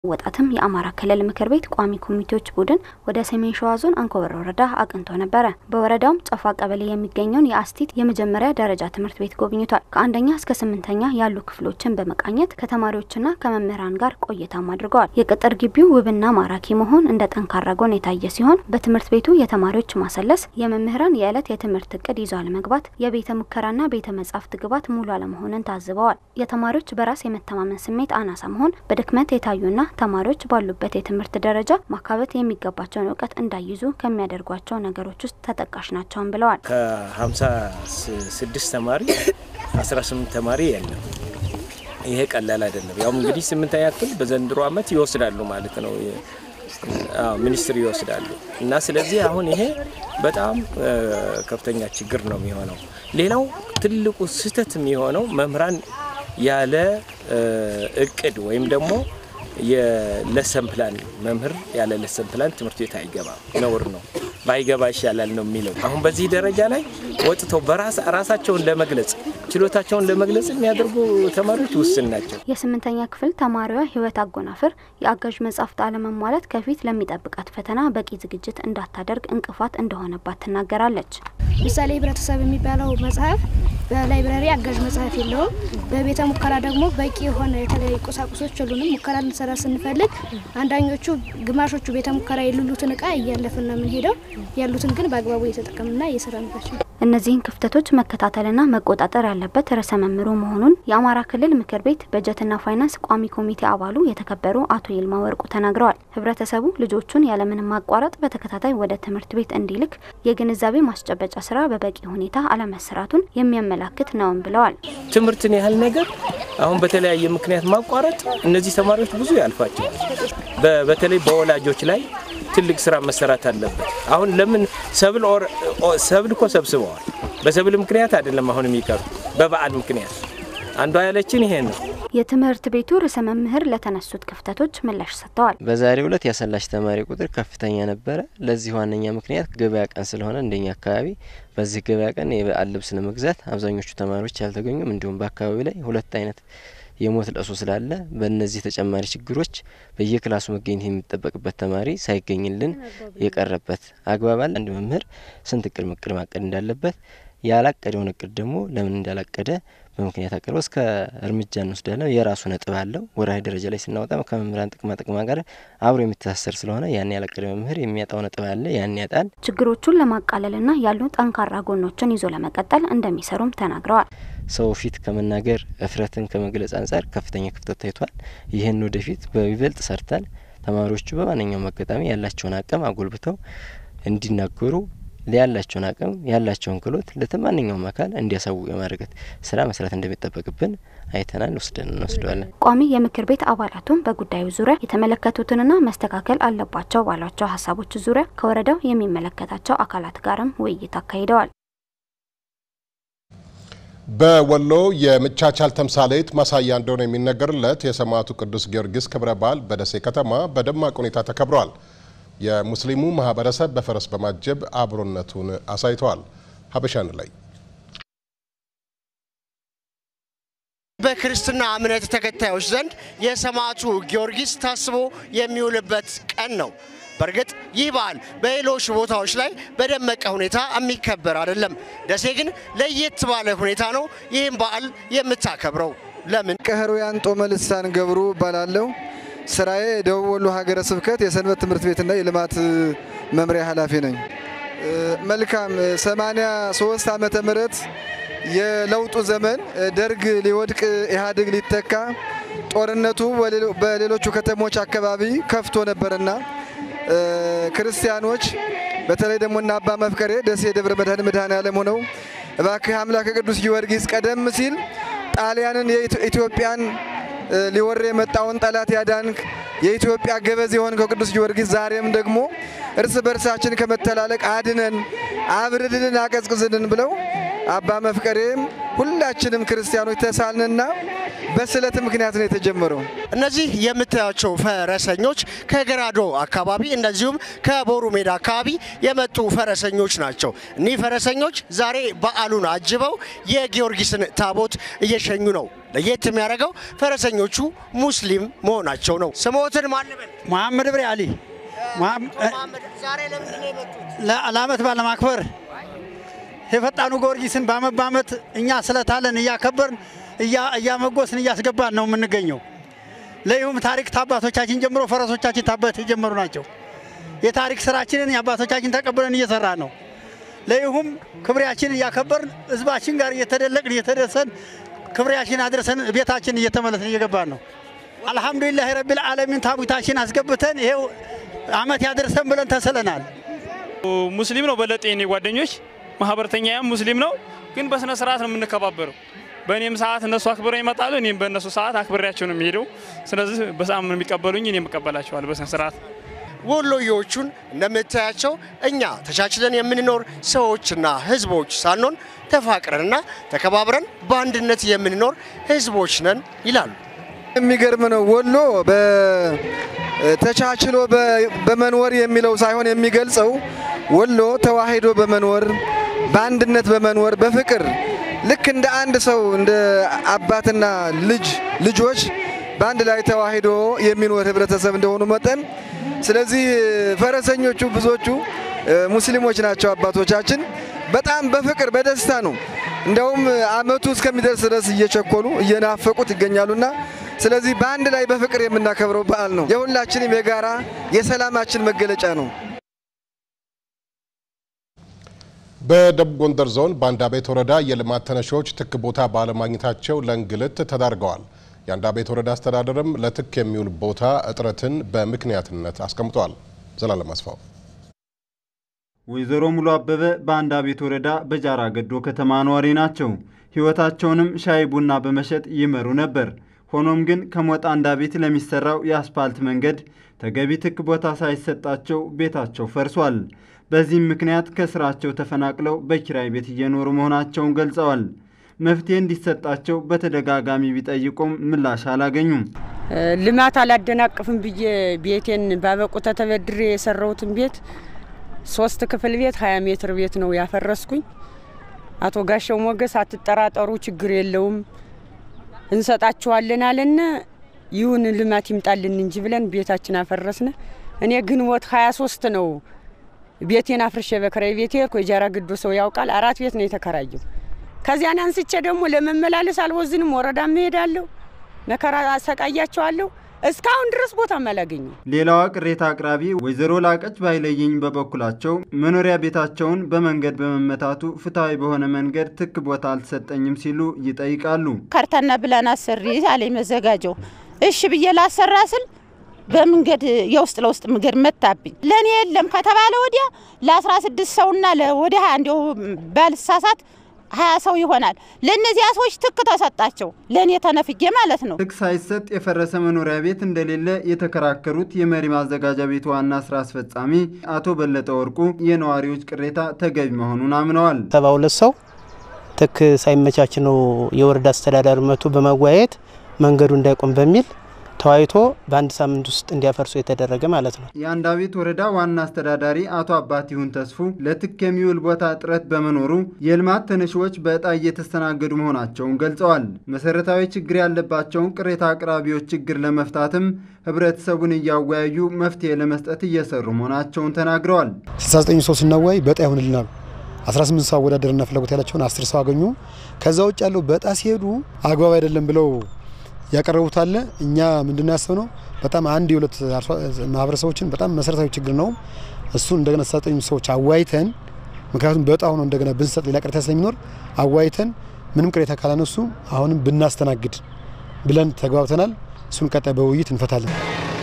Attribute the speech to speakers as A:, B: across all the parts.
A: ወጣትም የአማራ ክልል ምክር ቤት ቋሚ ኮሚቴዎች ቡድን ወደ ሰሜን ሸዋ ዞን አንኮበር ወረዳ አቅንቶ ነበረ። በወረዳውም ጨፋ ቀበሌ የሚገኘውን የአስቲት የመጀመሪያ ደረጃ ትምህርት ቤት ጎብኝቷል። ከአንደኛ እስከ ስምንተኛ ያሉ ክፍሎችን በመቃኘት ከተማሪዎችና ከመምህራን ጋር ቆይታም አድርገዋል። የቅጥር ግቢው ውብና ማራኪ መሆን እንደ ጠንካራ ጎን የታየ ሲሆን በትምህርት ቤቱ የተማሪዎች ማሰለስ፣ የመምህራን የዕለት የትምህርት እቅድ ይዞ አለመግባት፣ የቤተ ሙከራና ቤተ መጻሕፍት ግባት ሙሉ አለመሆንን ታዝበዋል። የተማሪዎች በራስ የመተማመን ስሜት አናሳ መሆን በድክመት የታዩና ተማሪዎች ባሉበት የትምህርት ደረጃ ማካበት የሚገባቸውን እውቀት እንዳይዙ ከሚያደርጓቸው ነገሮች ውስጥ ተጠቃሽ ናቸውን ብለዋል።
B: ከሀምሳ ስድስት ተማሪ አስራ ስምንት ተማሪ የለም። ይሄ ቀላል አይደለም። ያውም እንግዲህ ስምንተኛ ክፍል በዘንድሮ ዓመት ይወስዳሉ ማለት ነው ሚኒስትር ይወስዳሉ እና ስለዚህ አሁን ይሄ በጣም ከፍተኛ ችግር ነው የሚሆነው። ሌላው ትልቁ ስህተት የሚሆነው መምህራን ያለ እቅድ ወይም ደግሞ የለሰን ፕላን መምህር ያለ ለሰን ፕላን ትምህርት ቤት አይገባም። ነውር ነው። ባይገባ ይሻላል ነው የሚለው። አሁን በዚህ ደረጃ ላይ ወጥተው ራሳቸውን ለመግለጽ ችሎታቸውን ለመግለጽ የሚያደርጉ ተማሪዎች ውስን ናቸው።
A: የስምንተኛ ክፍል ተማሪዋ ህይወት አጎናፍር የአጋዥ መጻሕፍት አለመሟላት ከፊት ለሚጠብቃት ፈተና በቂ ዝግጅት እንዳታደርግ እንቅፋት እንደሆነባት ትናገራለች።
C: ምሳሌ ህብረተሰብ የሚባለው መጽሐፍ በላይብረሪ አጋዥ መጽሐፍ የለውም። በቤተ ሙከራ ደግሞ በቂ የሆነ የተለያዩ ቁሳቁሶች የሉንም። ሙከራ ልንሰራ ስንፈልግ አንዳኞቹ ግማሾቹ ቤተ ሙከራ የሌሉትን እቃ እያለፍን ነው የምንሄደው፣ ያሉትን ግን በአግባቡ እየተጠቀምና እየሰራንባቸው
A: እነዚህን ክፍተቶች መከታተልና መቆጣጠር ያለበት ርዕሰ መምህሩ መሆኑን የአማራ ክልል ምክር ቤት በጀትና ፋይናንስ ቋሚ ኮሚቴ አባሉ የተከበሩ አቶ ይልማ ወርቁ ተናግረዋል። ህብረተሰቡ ልጆቹን ያለምንም ማቋረጥ በተከታታይ ወደ ትምህርት ቤት እንዲልክ የግንዛቤ ማስጨበጫ ስራ በበቂ ሁኔታ አለመሰራቱን የሚያመላክት ነውም ብለዋል።
B: ትምህርትን ያህል ነገር አሁን በተለያየ ምክንያት ማቋረጥ እነዚህ ተማሪዎች ብዙ ያልፋቸዋል። በተለይ በወላጆች ላይ ትልቅ ስራ መሰራት አለበት። አሁን ለምን ሰብል ሰብል እኮ ሰብስበዋል። በሰብል ምክንያት አይደለም አሁን የሚቀሩ በበዓል ምክንያት አንዷ ያለችን ይሄ ነው።
A: የትምህርት ቤቱ ርዕሰ መምህር ለተነሱት ክፍተቶች ምላሽ ሰጥተዋል።
D: በዛሬው ዕለት ያሰላች ተማሪ ቁጥር ከፍተኛ ነበረ። ለዚህ ዋነኛ ምክንያት ገበያ ቀን ስለሆነ እንደኛ አካባቢ በዚህ ገበያ ቀን የበዓል ልብስ ለመግዛት አብዛኞቹ ተማሪዎች ያልተገኙም፣ እንዲሁም በአካባቢው ላይ ሁለት አይነት የሞት ለቅሶ ስላለ በእነዚህ ተጨማሪ ችግሮች በየክላሱ መገኘት የሚጠበቅበት ተማሪ ሳይገኝልን የቀረበት አግባብ አለ። አንድ መምህር ስንት እቅድ ምቅድ ማቀድ እንዳለበት ያላቀደውን እቅድ ደግሞ ለምን እንዳላቀደ በምክንያት አቅርቦ እስከ እርምጃ እንወስዳለን። የራሱ ነጥብ አለው። ወርሃዊ ደረጃ ላይ ስናወጣ ከመምህራን ጥቅማ ጥቅማ ጋር አብሮ የሚተሳሰር ስለሆነ ያን ያላቀደ መምህር የሚያጣው ነጥብ አለ፣ ያን ያጣል።
A: ችግሮቹን ለማቃለልና ያሉ ጠንካራ ጎኖችን ይዞ ለመቀጠል እንደሚሰሩም ተናግረዋል።
D: ሰው ፊት ከመናገር እፍረትን ከመግለጽ አንጻር ከፍተኛ ክፍተት ታይቷል። ይህን ወደፊት በይበልጥ ሰርተን ተማሪዎቹ በማንኛውም አጋጣሚ ያላቸውን አቅም አጎልብተው እንዲናገሩ ያላቸውን አቅም ያላቸውን ክህሎት ለማንኛውም አካል እንዲያሳውቁ የማድረግ ስራ መስራት እንደሚጠበቅብን አይተናል፣ ወስደን እንወስደዋለን።
A: ቋሚ የምክር ቤት አባላቱም በጉዳዩ ዙሪያ የተመለከቱትንና መስተካከል አለባቸው ባሏቸው ሀሳቦች ዙሪያ ከወረዳው የሚመለከታቸው አካላት ጋርም ውይይት አካሂደዋል።
E: በወሎ የመቻቻል ተምሳሌት ማሳያ እንደሆነ የሚነገርለት የሰማዕቱ ቅዱስ ጊዮርጊስ ክብረ በዓል በደሴ ከተማ በደማቅ ሁኔታ ተከብሯል። የሙስሊሙ ማህበረሰብ በፈረስ በማጀብ አብሮነቱን አሳይተዋል። ሀበሻን ላይ
F: በክርስትና እምነት ተከታዮች ዘንድ የሰማዕቱ ጊዮርጊስ ታስቦ የሚውልበት ቀን ነው። በእርግጥ ይህ በዓል በሌሎች ቦታዎች ላይ በደመቀ ሁኔታ የሚከበር አይደለም። ደሴ ግን ለየት ባለ ሁኔታ ነው ይህም በዓል የምታከብረው። ለምን?
G: ቀህሩያን ጦመ ልሳን ገብሩ እባላለሁ። ስራዬ የደቡብ ወሎ ሀገረ ስብከት የሰንበት ትምህርት ቤትና የልማት መምሪያ ኃላፊ ነኝ። መልካም 83 ዓመተ ምህረት የለውጡ ዘመን ደርግ ሊወድቅ ኢህአዴግ ሊተካ ጦርነቱ በሌሎቹ ከተሞች አካባቢ ከፍቶ ነበርና ክርስቲያኖች በተለይ ደግሞ እና አባ መፍቀሬ ደሴ ደብረ መድኃኔ መድኃኔዓለም ሆነው እባክህ አምላከ ቅዱስ ጊዮርጊስ ቀደም ሲል ጣሊያንን የኢትዮጵያን ሊወር የመጣውን ጠላት ያዳንክ የኢትዮጵያ ገበዝ የሆንከው ቅዱስ ጊዮርጊስ ዛሬም ደግሞ እርስ በርሳችን ከመተላለቅ አድነን፣ አብርድልን፣ አቀዝቅዝልን ብለው አባ መፍቀሬም ሁላችንም ክርስቲያኖች ተሳልንና በስለት ምክንያት ነው የተጀመረው።
F: እነዚህ የምታያቸው ፈረሰኞች ከገራዶ አካባቢ እንደዚሁም ከቦሩ ሜዳ አካባቢ የመጡ ፈረሰኞች ናቸው። እኒህ ፈረሰኞች ዛሬ በዓሉን አጅበው የጊዮርጊስን ታቦት እየሸኙ ነው። ለየት የሚያደርገው ፈረሰኞቹ ሙስሊም መሆናቸው ነው። ስሞትን ማንበል
H: መሐመድ ብሬ አሊ
F: ዛሬ ለምንድን ነው የመጡት?
H: ለዓመት በዓል ለማክበር የፈጣኑ ጊዮርጊስን በዓመት በዓመት እኛ ስለታለን እያከበርን እያመጎስን እያስገባን ነው የምንገኘው። ለይሁም ታሪክ ታባቶቻችን ጀምሮ ፈረሶቻችን ታበት የጀመሩ ናቸው። የታሪክ ስራችንን የአባቶቻችን ተቀብለን እየሰራ ነው። ለይሁም ክብሬያችን እያከበርን ህዝባችን ጋር እየተደለቅን እየተደሰን ክብሬያችን አድርሰን ቤታችን እየተመለስን እየገባን ነው። አልሐምዱሊላህ ረቢል ዓለሚን ታቦታችን አስገብተን ይሄው አመት ያደርሰን ብለን ተስለናል።
I: ሙስሊም ነው በለጤ የኔ ጓደኞች ማህበረተኛም ሙስሊም ነው፣ ግን በስነ ስርዓት ነው የምንከባበረው። በእኔም ሰዓት እነሱ አክብረው ይመጣሉ፣ እኔም በእነሱ ሰዓት አክብሬያቸው ነው የሚሄደው። ስለዚህ በሰዓት ነው የሚቀበሉኝ፣ እኔም እቀበላቸዋል በስነ ስርዓት።
F: ወሎዬዎቹን እንደምታያቸው እኛ ተቻችለን የምንኖር ሰዎችና ህዝቦች ሳንሆን ተፋቅረንና ተከባብረን በአንድነት የምንኖር ህዝቦች ነን ይላሉ።
G: የሚገርም ነው። ወሎ ተቻችሎ በመኖር የሚለው ሳይሆን የሚገልጸው ወሎ ተዋሂዶ በመኖር በአንድነት በመኖር በፍቅር ልክ እንደ አንድ ሰው እንደ አባትና ልጅ ልጆች በአንድ ላይ ተዋሂዶ የሚኖር ህብረተሰብ እንደሆኑ መጠን ስለዚህ ፈረሰኞቹ ብዙዎቹ ሙስሊሞች ናቸው። አባቶቻችን በጣም በፍቅር በደስታ ነው። እንደውም አመቱ እስከሚደርስ ድረስ እየቸኮሉ እየናፈቁት ይገኛሉና ስለዚህ በአንድ ላይ በፍቅር የምናከብረው በዓል ነው። የሁላችንም የጋራ የሰላማችን መገለጫ ነው።
E: በደቡብ ጎንደር ዞን በአንዳቤት ወረዳ የልማት ተነሺዎች ትክ ቦታ ባለማግኘታቸው ለእንግልት ተዳርገዋል። የአንዳቤት ወረዳ አስተዳደርም ለትክ የሚውል ቦታ እጥረትን በምክንያትነት አስቀምጧል። ዘላለም አስፋው
J: ወይዘሮ ሙሉ አበበ በአንዳቤት ወረዳ በጃራ ገዶ ከተማ ነዋሪ ናቸው። ሕይወታቸውንም ሻይ ቡና በመሸጥ ይመሩ ነበር። ሆኖም ግን ከሞጣ አንዳቤት ለሚሰራው የአስፓልት መንገድ ተገቢ ትክ ቦታ ሳይሰጣቸው ቤታቸው ፈርሷል። በዚህም ምክንያት ከስራቸው ተፈናቅለው በኪራይ ቤት እየኖሩ መሆናቸውን ገልጸዋል። መፍትሄ እንዲሰጣቸው በተደጋጋሚ ቢጠይቁም ምላሽ አላገኙም።
K: ልማት አላደናቅፍም ብዬ ቤቴን ባበቁተ ተበድሬ የሰራሁትን ቤት ሶስት ክፍል ቤት ሀያ ሜትር ቤት ነው ያፈረስኩኝ። አቶ ጋሻው ሞገስ አትጠራጠሩ፣ ችግር የለውም እንሰጣችኋለን አለን። ይሁን ልማት ይምጣልን እንጂ ብለን ቤታችን አፈረስነ። እኔ ግንቦት ሀያ ሶስት ነው ቤቴን አፍርሼ በክራይ ቤት ሄድኩ። የጃራ ግዶ ሰው ያውቃል። አራት ቤት ነው የተከራየው። ከዚያን አንስቼ ደግሞ ለመመላለስ አልወዝንም። ወረዳ እሄዳለሁ፣ መከራ አሰቃያቸዋለሁ። እስካሁን ድረስ ቦታም አላገኘም።
J: ሌላዋ ቅሬታ አቅራቢ ወይዘሮ ላቀች ባይለየኝ በበኩላቸው መኖሪያ ቤታቸውን በመንገድ በመመታቱ ፍትሐዊ በሆነ መንገድ ትክ ቦታ አልተሰጠኝም ሲሉ ይጠይቃሉ።
L: ካርታና ብላን አሰሪ አለኝ መዘጋጀው። እሺ ብዬ ላሰራ ስል በመንገድ የውስጥ ለውስጥ መንገድ መታብኝ። ለእኔ የለም ከተባለ ወዲያ ለአስራ ስድስት ሰውና ወደ ሀያ እንዲሁ ባልሳሳት ሀያ ሰው ይሆናል። ለእነዚያ ሰዎች ትክ ተሰጣቸው፣ ለእኔ ተነፍጌ ማለት ነው።
J: ትክ ሳይሰጥ የፈረሰ መኖሪያ ቤት እንደሌለ የተከራከሩት የመሪ ማዘጋጃ ቤት ዋና ስራ አስፈጻሚ አቶ በለጠ ወርቁ የነዋሪዎች ቅሬታ ተገቢ መሆኑን አምነዋል።
M: ሰባ ሁለት ሰው ትክ ሳይመቻች ነው የወረዳ አስተዳዳሪ መቶ በማወያየት መንገዱ እንዳይቆም በሚል ተወያይቶ በአንድ ሳምንት ውስጥ እንዲያፈርሱ የተደረገ ማለት ነው።
J: የአንዳቤት ወረዳ ዋና አስተዳዳሪ አቶ አባቲሁን ተስፉ ለትክ የሚውል ቦታ እጥረት በመኖሩ የልማት ተነሺዎች በእጣ እየተስተናገዱ መሆናቸውን ገልጸዋል። መሰረታዊ ችግር ያለባቸውን ቅሬታ አቅራቢዎች ችግር ለመፍታትም ህብረተሰቡን እያወያዩ መፍትሄ ለመስጠት እየሰሩ መሆናቸውን ተናግረዋል።
N: 69 ሰው ስናወያይ በእጣ ይሆንልናል 18 ሰው አወዳደርና ፍላጎት ያላቸውን 10 ሰው አገኙ። ከዛ ውጭ ያለው በእጣ ሲሄዱ አግባብ አይደለም ብለው ያቀረቡት አለ። እኛ ምንድነው ያሰብነው በጣም አንድ የሁለት ማህበረሰቦችን በጣም መሰረታዊ ችግር ነው። እሱን እንደገና ተሰጠኝ ሰዎች አዋይተን ምክንያቱም በጣም ሆኖ እንደገና ብንሰጥ ሌላ ቅሬታ ስለሚኖር አዋይተን ምንም ቅሬታ ካላነሱ አሁንም ብናስተናግድ ብለን ተግባብተናል። እሱን ቀጣይ በውይይት እንፈታለን።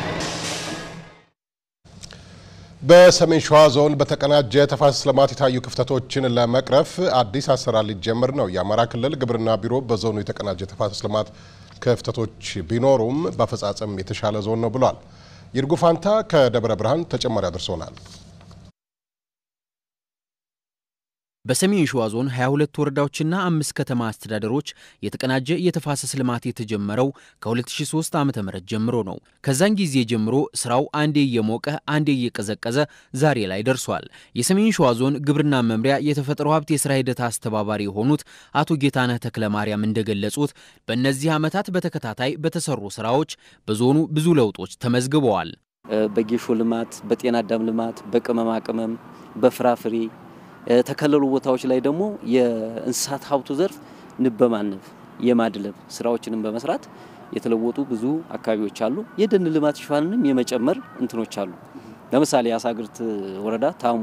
E: በሰሜን ሸዋ ዞን በተቀናጀ ተፋሰስ ልማት የታዩ ክፍተቶችን ለመቅረፍ አዲስ አሰራር ሊጀምር ነው። የአማራ ክልል ግብርና ቢሮ በዞኑ የተቀናጀ ተፋሰስ ልማት ክፍተቶች ቢኖሩም በአፈጻጸም የተሻለ ዞን ነው ብሏል። ይርጉ ፋንታ ከደብረ ብርሃን ተጨማሪ አድርሶናል።
O: በሰሜን ሸዋ ዞን 22 ወረዳዎችና አምስት ከተማ አስተዳደሮች የተቀናጀ የተፋሰስ ልማት የተጀመረው ከ2003 ዓ ም ጀምሮ ነው። ከዛን ጊዜ ጀምሮ ስራው አንዴ እየሞቀ አንዴ እየቀዘቀዘ ዛሬ ላይ ደርሷል። የሰሜን ሸዋ ዞን ግብርና መምሪያ የተፈጥሮ ሀብት የስራ ሂደት አስተባባሪ የሆኑት አቶ ጌታነህ ተክለ ማርያም እንደገለጹት በእነዚህ ዓመታት በተከታታይ በተሰሩ ስራዎች በዞኑ ብዙ ለውጦች ተመዝግበዋል።
P: በጌሾ ልማት፣ በጤና አዳም ልማት፣ በቅመማ ቅመም፣ በፍራፍሬ ተከለሉ ቦታዎች ላይ ደግሞ የእንስሳት ሀብቱ ዘርፍ ንብ በማነብ የማድለብ ስራዎችንም በመስራት የተለወጡ ብዙ አካባቢዎች አሉ። የደን ልማት ሽፋንንም የመጨመር እንትኖች አሉ። ለምሳሌ የአሳግርት ወረዳ ታሙ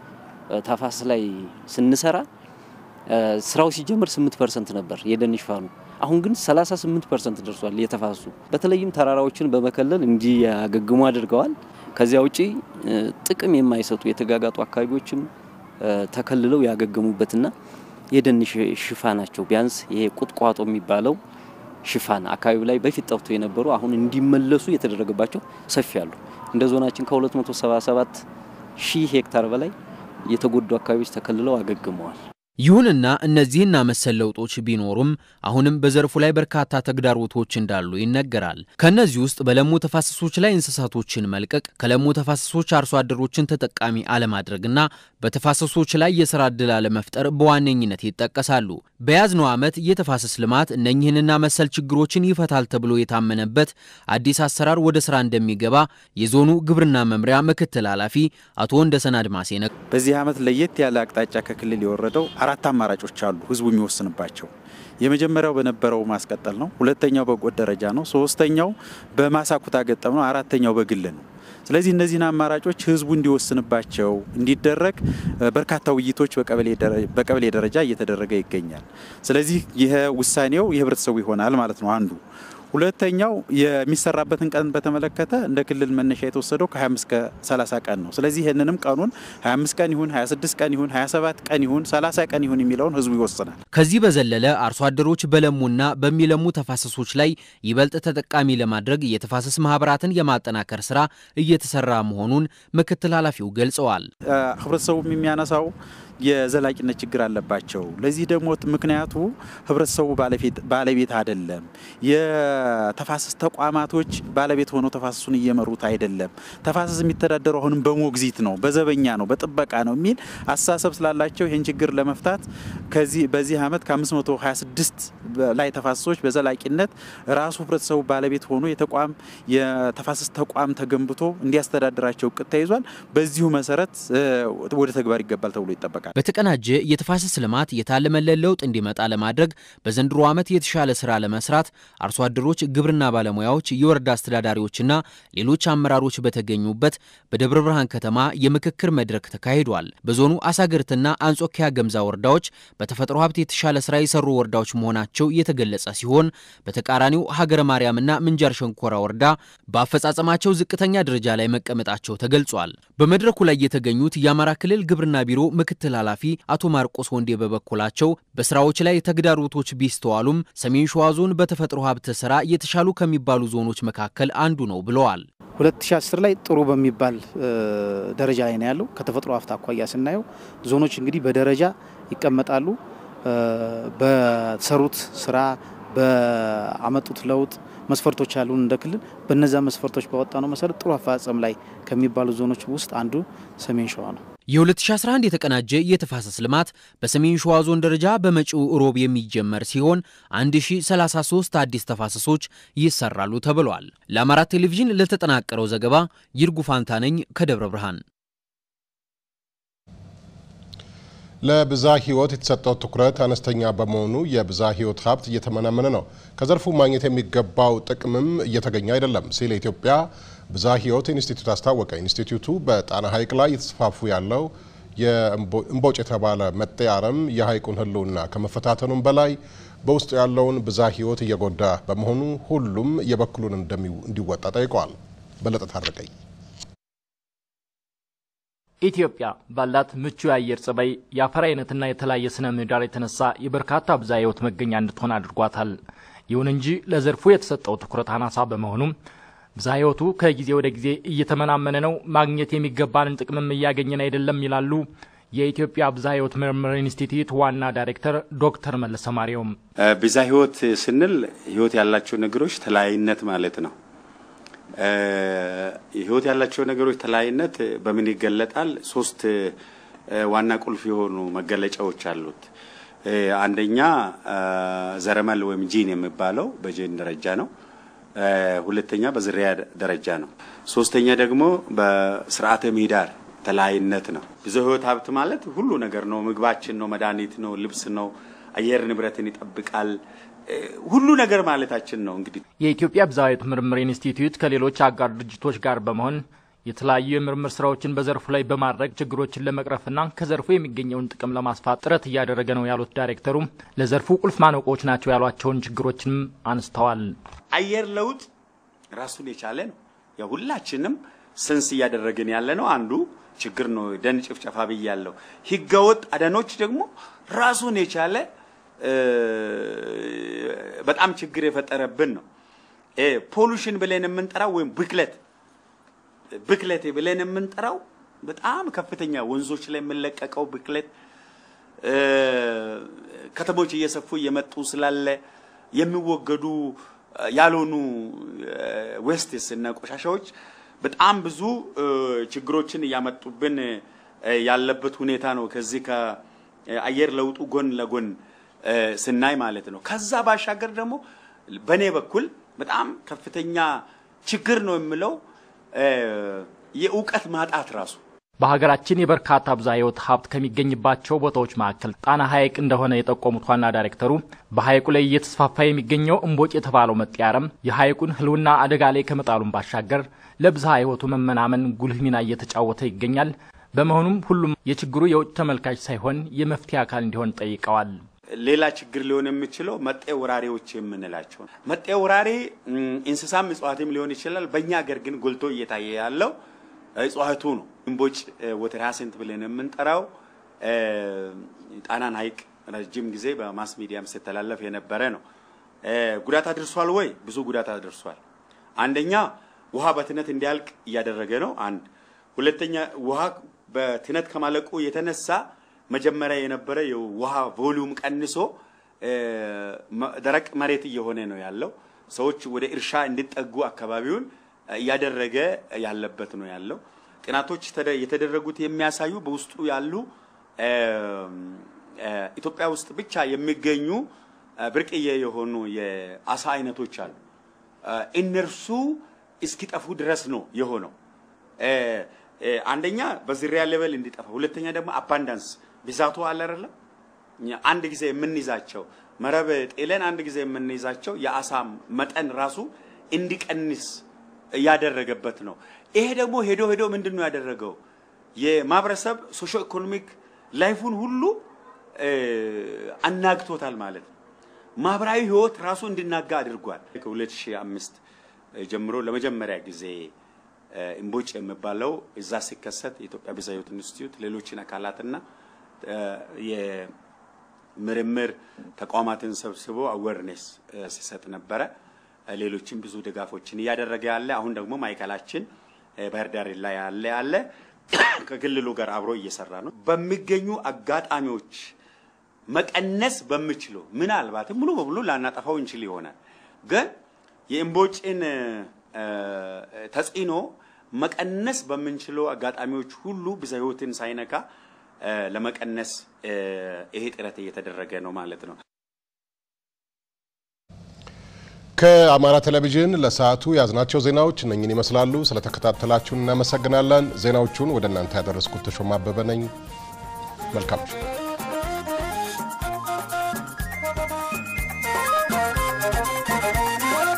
P: ተፋሰስ ላይ ስንሰራ ስራው ሲጀምር 8 ፐርሰንት ነበር የደን ሽፋኑ። አሁን ግን 38 ፐርሰንት ደርሷል የተፋሰሱ። በተለይም ተራራዎችን በመከለል እንዲያገግሙ አድርገዋል። ከዚያ ውጪ ጥቅም የማይሰጡ የተጋጋጡ አካባቢዎችም ተከልለው ያገገሙበትና የደን ሽፋናቸው ቢያንስ ይሄ ቁጥቋጦ የሚባለው ሽፋን አካባቢው ላይ በፊት ጠፍቶ የነበሩ አሁን እንዲመለሱ የተደረገባቸው ሰፊ አሉ። እንደ ዞናችን ከ277 ሺህ ሄክታር በላይ የተጎዱ አካባቢዎች ተከልለው አገግመዋል።
O: ይሁንና እነዚህና መሰል ለውጦች ቢኖሩም አሁንም በዘርፉ ላይ በርካታ ተግዳሮቶች እንዳሉ ይነገራል። ከእነዚህ ውስጥ በለሙ ተፋሰሶች ላይ እንስሳቶችን መልቀቅ፣ ከለሙ ተፋሰሶች አርሶ አደሮችን ተጠቃሚ አለማድረግና በተፋሰሶች ላይ የስራ ዕድል አለመፍጠር በዋነኝነት ይጠቀሳሉ። በያዝነው ዓመት የተፋሰስ ልማት እነኚህንና መሰል ችግሮችን ይፈታል ተብሎ የታመነበት አዲስ አሰራር ወደ ስራ እንደሚገባ የዞኑ ግብርና መምሪያ ምክትል ኃላፊ አቶ ወንደሰን አድማሴ ነ
Q: በዚህ ዓመት ለየት ያለ አቅጣጫ ከክልል የወረደው አራት አማራጮች አሉ ህዝቡ የሚወስንባቸው። የመጀመሪያው በነበረው ማስቀጠል ነው። ሁለተኛው በጎጥ ደረጃ ነው። ሶስተኛው በማሳ ኩታ ገጠም ነው። አራተኛው በግል ነው። ስለዚህ እነዚህን አማራጮች ህዝቡ እንዲወስንባቸው እንዲደረግ በርካታ ውይይቶች በቀበሌ ደረጃ እየተደረገ ይገኛል። ስለዚህ ይህ ውሳኔው የህብረተሰቡ ይሆናል ማለት ነው አንዱ ሁለተኛው የሚሰራበትን ቀን በተመለከተ እንደ ክልል መነሻ የተወሰደው ከ25 እስከ 30 ቀን ነው። ስለዚህ ይህንንም ቀኑን 25 ቀን ይሁን 26 ቀን ይሁን 27 ቀን ይሁን 30 ቀን ይሁን የሚለውን ህዝቡ ይወስናል።
O: ከዚህ በዘለለ አርሶ አደሮች በለሙና በሚለሙ ተፋሰሶች ላይ ይበልጥ ተጠቃሚ ለማድረግ የተፋሰስ ማህበራትን የማጠናከር ስራ እየተሰራ መሆኑን ምክትል ኃላፊው ገልጸዋል።
Q: ህብረተሰቡም የሚያነሳው የዘላቂነት ችግር አለባቸው። ለዚህ ደግሞ ምክንያቱ ህብረተሰቡ ባለቤት አይደለም። የተፋሰስ ተቋማቶች ባለቤት ሆነው ተፋሰሱን እየመሩት አይደለም። ተፋሰስ የሚተዳደረው አሁንም በሞግዚት ነው፣ በዘበኛ ነው፣ በጥበቃ ነው የሚል አስተሳሰብ ስላላቸው ይህን ችግር ለመፍታት ከዚህ በዚህ ዓመት ከ526 ላይ ተፋሰሶች በዘላቂነት ራሱ ህብረተሰቡ ባለቤት ሆኖ የተቋም የተፋሰስ ተቋም ተገንብቶ እንዲያስተዳድራቸው እቅድ ተይዟል። በዚሁ መሰረት ወደ ተግባር ይገባል ተብሎ ይጠበቃል።
O: በተቀናጀ የተፋሰስ ልማት የታለመለት ለውጥ እንዲመጣ ለማድረግ በዘንድሮ ዓመት የተሻለ ስራ ለመስራት አርሶ አደሮች፣ ግብርና ባለሙያዎች፣ የወረዳ አስተዳዳሪዎችና ሌሎች አመራሮች በተገኙበት በደብረ ብርሃን ከተማ የምክክር መድረክ ተካሂዷል። በዞኑ አሳግርትና አንጾኪያ ገምዛ ወረዳዎች በተፈጥሮ ሀብት የተሻለ ስራ የሰሩ ወረዳዎች መሆናቸው የተገለጸ ሲሆን በተቃራኒው ሀገረ ማርያምና ምንጃር ሸንኮራ ወረዳ በአፈጻጸማቸው ዝቅተኛ ደረጃ ላይ መቀመጣቸው ተገልጿል። በመድረኩ ላይ የተገኙት የአማራ ክልል ግብርና ቢሮ ምክትል ኃላፊ አቶ ማርቆስ ወንዴ በበኩላቸው በስራዎች ላይ ተግዳሮቶች ቢስተዋሉም ሰሜን ሸዋ ዞን በተፈጥሮ ሀብት ስራ የተሻሉ ከሚባሉ ዞኖች መካከል አንዱ ነው ብለዋል።
R: 2010 ላይ ጥሩ በሚባል ደረጃ ላይ ነው ያለው። ከተፈጥሮ ሀብት አኳያ ስናየው ዞኖች እንግዲህ በደረጃ ይቀመጣሉ። በሰሩት ስራ በአመጡት ለውጥ መስፈርቶች ያሉን እንደ ክልል በነዛ መስፈርቶች ባወጣ ነው መሰረት ጥሩ አፈጻጸም ላይ ከሚባሉ ዞኖች ውስጥ አንዱ ሰሜን ሸዋ ነው።
O: የ2011 የተቀናጀ የተፋሰስ ልማት በሰሜን ሸዋ ዞን ደረጃ በመጪው ሮብ የሚጀመር ሲሆን 1033 አዲስ ተፋሰሶች ይሰራሉ ተብሏል። ለአማራ ቴሌቪዥን ለተጠናቀረው ዘገባ ይርጉ ፋንታ ነኝ ከደብረ ብርሃን።
E: ለብዛ ህይወት የተሰጠው ትኩረት አነስተኛ በመሆኑ የብዛ ህይወት ሀብት እየተመናመነ ነው፣ ከዘርፉ ማግኘት የሚገባው ጥቅምም እየተገኘ አይደለም ሲል የኢትዮጵያ ብዛ ህይወት ኢንስቲትዩት አስታወቀ። ኢንስቲትዩቱ በጣና ሐይቅ ላይ እየተስፋፉ ያለው የእምቦጭ የተባለ መጤ አረም የሐይቁን ህልውና ከመፈታተኑም በላይ በውስጡ ያለውን ብዛ ህይወት እየጎዳ በመሆኑ ሁሉም የበኩሉን እንዲወጣ ጠይቀዋል። በለጠ ታረቀኝ
S: ኢትዮጵያ ባላት ምቹ የአየር ጸባይ፣ የአፈር አይነትና የተለያየ ስነ ምህዳር የተነሳ የበርካታ ብዝሃ ህይወት መገኛ እንድትሆን አድርጓታል። ይሁን እንጂ ለዘርፉ የተሰጠው ትኩረት አናሳ በመሆኑም ብዝሃ ህይወቱ ከጊዜ ወደ ጊዜ እየተመናመነ ነው፣ ማግኘት የሚገባንን ጥቅምም እያገኘን አይደለም ይላሉ የኢትዮጵያ ብዝሃ ሕይወት ምርምር ኢንስቲትዩት ዋና ዳይሬክተር ዶክተር መለሰ ማርያም
T: ብዝሃ ሕይወት ስንል ሕይወት ያላቸው ነገሮች ተለያይነት ማለት ነው። ሕይወት ያላቸው ነገሮች ተለያይነት በምን ይገለጣል? ሶስት ዋና ቁልፍ የሆኑ መገለጫዎች አሉት። አንደኛ ዘረመል ወይም ጂን የሚባለው በጂን ደረጃ ነው። ሁለተኛ በዝርያ ደረጃ ነው። ሶስተኛ ደግሞ በስርዓተ ምህዳር ተለያይነት ነው። ብዝሃ ሕይወት ሀብት ማለት ሁሉ ነገር ነው። ምግባችን ነው፣ መድኃኒት ነው፣ ልብስ ነው፣ አየር ንብረትን ይጠብቃል። ሁሉ ነገር ማለታችን ነው። እንግዲህ
S: የኢትዮጵያ ብዝሃ ሕይወት ምርምር ኢንስቲትዩት ከሌሎች አጋር ድርጅቶች ጋር በመሆን የተለያዩ የምርምር ስራዎችን በዘርፉ ላይ በማድረግ ችግሮችን ለመቅረፍና ከዘርፉ የሚገኘውን ጥቅም ለማስፋት ጥረት እያደረገ ነው ያሉት ዳይሬክተሩ ለዘርፉ ቁልፍ ማነቆዎች ናቸው ያሏቸውን ችግሮችንም አንስተዋል።
T: አየር ለውጥ ራሱን የቻለ ነው። ያው ሁላችንም ስንስ እያደረግን ያለ ነው። አንዱ ችግር ነው። ደን ጭፍጨፋ ብያለሁ። ህገወጥ አደኖች ደግሞ ራሱን የቻለ በጣም ችግር የፈጠረብን ነው። ፖሉሽን ብለን የምንጠራው ወይም ብክለት ብክለት ብለን የምንጠራው በጣም ከፍተኛ ወንዞች ላይ የምንለቀቀው ብክለት ከተሞች እየሰፉ እየመጡ ስላለ የሚወገዱ ያልሆኑ ዌስትስ እና ቆሻሻዎች በጣም ብዙ ችግሮችን እያመጡብን ያለበት ሁኔታ ነው። ከዚህ ከአየር ለውጡ ጎን ለጎን ስናይ ማለት ነው። ከዛ ባሻገር ደግሞ በእኔ በኩል በጣም ከፍተኛ ችግር ነው የምለው የእውቀት ማጣት ራሱ
S: በሀገራችን የበርካታ ብዝሃ ሕይወት ሀብት ከሚገኝባቸው ቦታዎች መካከል ጣና ሐይቅ እንደሆነ የጠቆሙት ዋና ዳይሬክተሩ በሐይቁ ላይ እየተስፋፋ የሚገኘው እምቦጭ የተባለው መጤ አረም የሐይቁን ሕልውና አደጋ ላይ ከመጣሉም ባሻገር ለብዝሃ ሕይወቱ መመናመን ጉልህ ሚና እየተጫወተ ይገኛል። በመሆኑም ሁሉም የችግሩ የውጭ ተመልካች ሳይሆን የመፍትሄ አካል እንዲሆን ጠይቀዋል።
T: ሌላ ችግር ሊሆን የሚችለው መጤ ወራሪዎች የምንላቸው መጤ ወራሪ እንስሳም እጽዋትም ሊሆን ይችላል። በእኛ ሀገር ግን ጎልቶ እየታየ ያለው እጽዋቱ ነው። እምቦጭ ወተር ሃያሲንት ብለን የምንጠራው ጣናን ሐይቅ ረጅም ጊዜ በማስ ሚዲያም ሲተላለፍ የነበረ ነው። ጉዳት አድርሷል ወይ? ብዙ ጉዳት አድርሷል። አንደኛ ውሃ በትነት እንዲያልቅ እያደረገ ነው። አንድ ሁለተኛ ውሃ በትነት ከማለቁ የተነሳ መጀመሪያ የነበረ የውሃ ቮሊዩም ቀንሶ ደረቅ መሬት እየሆነ ነው ያለው። ሰዎች ወደ እርሻ እንዲጠጉ አካባቢውን እያደረገ ያለበት ነው ያለው። ጥናቶች የተደረጉት የሚያሳዩ በውስጡ ያሉ ኢትዮጵያ ውስጥ ብቻ የሚገኙ ብርቅዬ የሆኑ የአሳ አይነቶች አሉ። እነርሱ እስኪጠፉ ድረስ ነው የሆነው። አንደኛ በዝርያ ሌቨል እንዲጠፋ፣ ሁለተኛ ደግሞ አባንዳንስ ብዛቱ አለ አይደለም። አንድ ጊዜ የምንይዛቸው መረብ ጤለን አንድ ጊዜ የምንይዛቸው የአሳ መጠን ራሱ እንዲቀንስ እያደረገበት ነው። ይሄ ደግሞ ሄዶ ሄዶ ምንድን ነው ያደረገው? የማህበረሰብ ሶሾ ኢኮኖሚክ ላይፉን ሁሉ አናግቶታል ማለት ነው። ማህበራዊ ህይወት ራሱ እንዲናጋ አድርጓል። ከ2005 ጀምሮ ለመጀመሪያ ጊዜ እምቦጭ የሚባለው እዛ ሲከሰት የኢትዮጵያ ብዝሃ ሕይወት ኢንስቲትዩት ሌሎችን አካላትና የምርምር ተቋማትን ሰብስቦ አዌርኔስ ሲሰጥ ነበረ። ሌሎችም ብዙ ድጋፎችን እያደረገ ያለ አሁን ደግሞ ማዕከላችን ባህር ዳር ላይ ያለ ያለ ከክልሉ ጋር አብሮ እየሰራ ነው። በሚገኙ አጋጣሚዎች መቀነስ በምችለው ምናልባትም ሙሉ በሙሉ ላናጠፋው እንችል ይሆናል፣ ግን የእምቦጭን ተጽዕኖ መቀነስ በምንችለው አጋጣሚዎች ሁሉ ብዝሃ ሕይወትን ሳይነካ ለመቀነስ ይሄ ጥረት እየተደረገ ነው ማለት ነው።
E: ከአማራ ቴሌቪዥን ለሰዓቱ ያዝናቸው ዜናዎች እነኝን ይመስላሉ። ስለተከታተላችሁን እናመሰግናለን። ዜናዎቹን ወደ እናንተ ያደረስኩት ተሾማ አበበ ነኝ። መልካም